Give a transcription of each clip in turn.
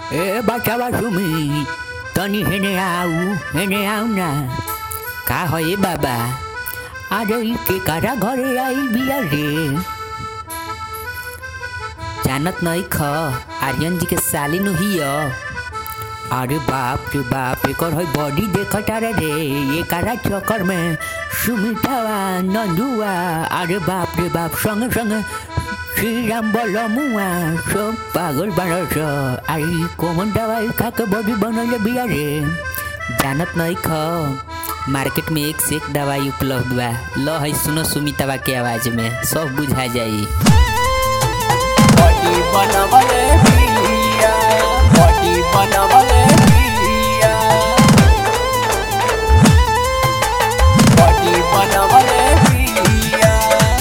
ए बचावा सुमी तनी हेने आऊ हेने आऊ ना का हो ए बाबा अरे ई के कारा घरे आई बिया रे जानत नहीं ख आर्यन जी के साली नु हिय अरे बाप रे बाप एकर है बॉडी देखत रे रे ये कारा चक्कर में सुमितावा नंदुआ अरे बाप रे बाप संगे संगे श्री राम बलमुआ सब पागल बारस आई कौन दवाई खा के बॉडी बनल बिया रे जानत नहीं ख मार्केट में एक से एक दवाई उपलब्ध बा ल है सुनो सुमितावा के आवाज में सब बुझा जाई बॉडी बनवले बिया बॉडी बनवले बिया बॉडी बनवले बिया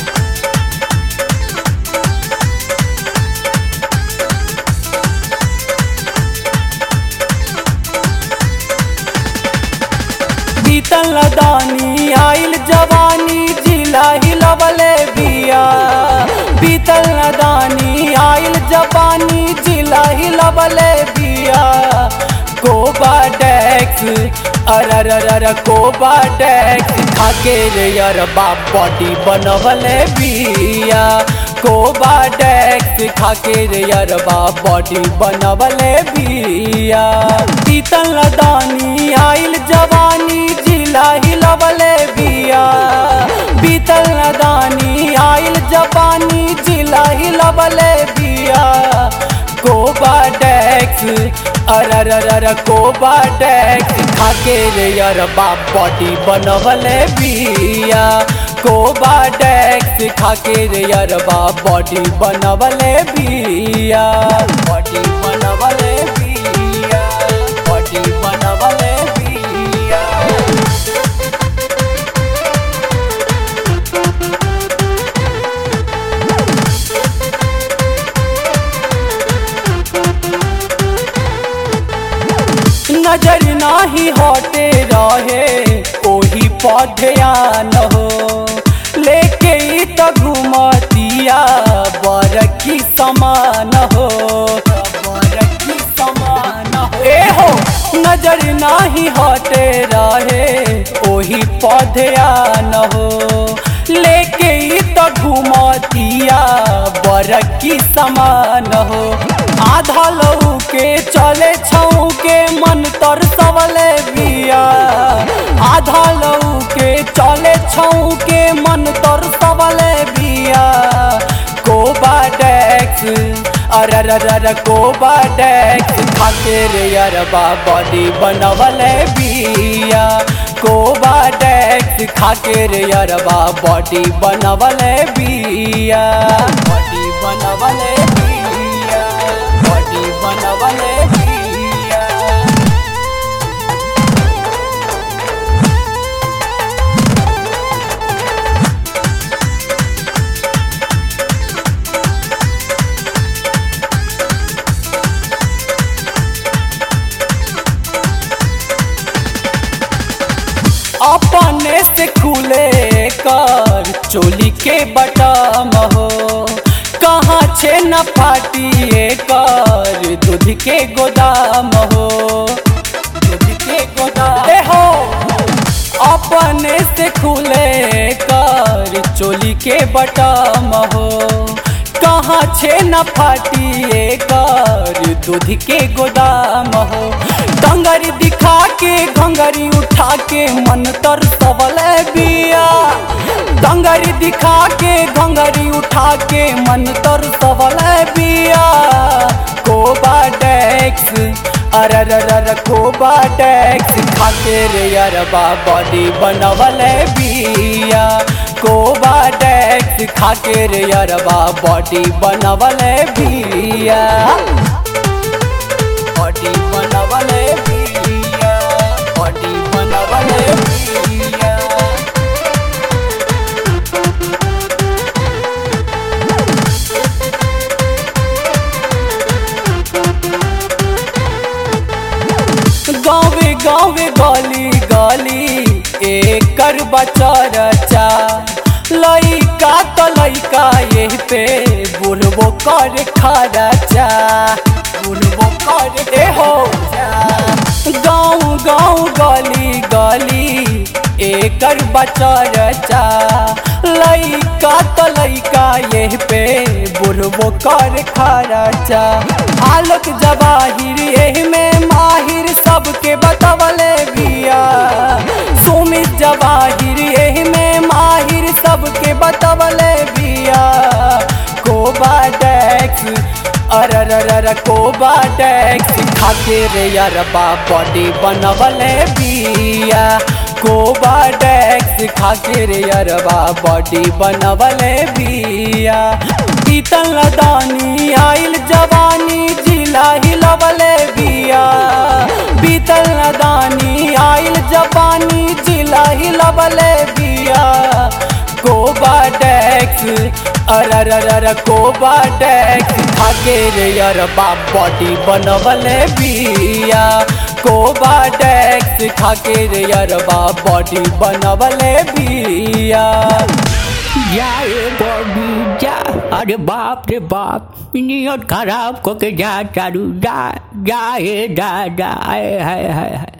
बीतल लदानी आइल जवानी जिला हिलवले बिया बीतल लदानी आइल जवानी जिला हिलवले बिया कोबा डेक्स अरररर कोबा डेक्स खाके रे यार बाप बॉडी बनवले बिया कोबा डेक्स खाके रे यार बाप बॉडी बनवले बिया बीतल लदानी आइल जवानी जिला हिलवले बिया बीतल नदानी आइल जवानी जिला हिलवले बिया कोबा डेक्स अरररर कोबा डेक्स खाके रे यार बाप बॉडी बनवले बिया कोबा डेक्स खाके रे यार बाप बॉडी बनवले बिया बॉडी बनवले बिया बॉडी बनवले बिया नजर नाही हटे रहे ओही पढ़यान हो लेके ई त घुमतिया बरकी समान हो बरकी समान हो ए हो नजर नाही हटे रहे ओही पढ़यान हो लेके ई त घुमतिया बरकी समान हो आधा लऊ के चले छऊ के मन तर सवले बिया आधा लऊ के चले छऊ के मन तर सवले बिया कोबा डेक्स अरररर कोबा डेक्स खाके रे अरबा बॉडी बनवले बिया कोबा डेक्स खाके रे अरबा बॉडी बनवले बिया बॉडी बनवले बिया बॉडी बनवले बिया अपने से खुले कर चोली के बटम हो कहाँ छे न फाटिए कर दूध के गोदाम हो दूध के गोदाम ए हो अपने से खुले कर चोली के बटम हो कहाँ छे न फाटिए कर दूध के गोदाम हो डंगरी दिखा के घंगरी उठा के मन तर सबले बिया डंगरी दिखा के घंगरी उठा के मन तर सबले बिया कोबा डेक्स अरररर कोबा डेक्स खाके रे अरबा बॉडी बनवले बिया कोबा डेक्स खाके रे अरबा बॉडी बनवले बिया बॉडी बनवले बिया बॉडी बनवले बिया गाँवे गाँवे गली गली एकर बचरचा लइका तो लइका यही पे बुढ़बो कर खरचा बुढ़बो कर ए गाँव गली गली एकर बचरचा लइका त लइका ये पे बुढ़बो कर खरचा आलोक जवाहिर एह में माहिर सबके बतवले बिया सुमित जवाहिर एह में माहिर सबके बतवले बिया कोबा डेक्स अरररर कोबा डेक्स खाके रे यारबा बॉडी बनवले बिया कोबा डेक्स खाके रे यारबा बॉडी बनवले बिया पीतल लदानी आइल जवानी जिला हिलवले बिया बीतल लदानी आइल जवानी जिला हिलवले बिया कोबा डेक्स अरररर कोबा डेक्स खाके रे यारबा बॉडी बनवले बिया कोबा डेक्स खाके रे यारबा बॉडी बनवले बिया जा ए बॉडी जा अरे बाप रे बाप नियत खराब को के जा चारू जा जा ए जा जा आए हाय हाय हाय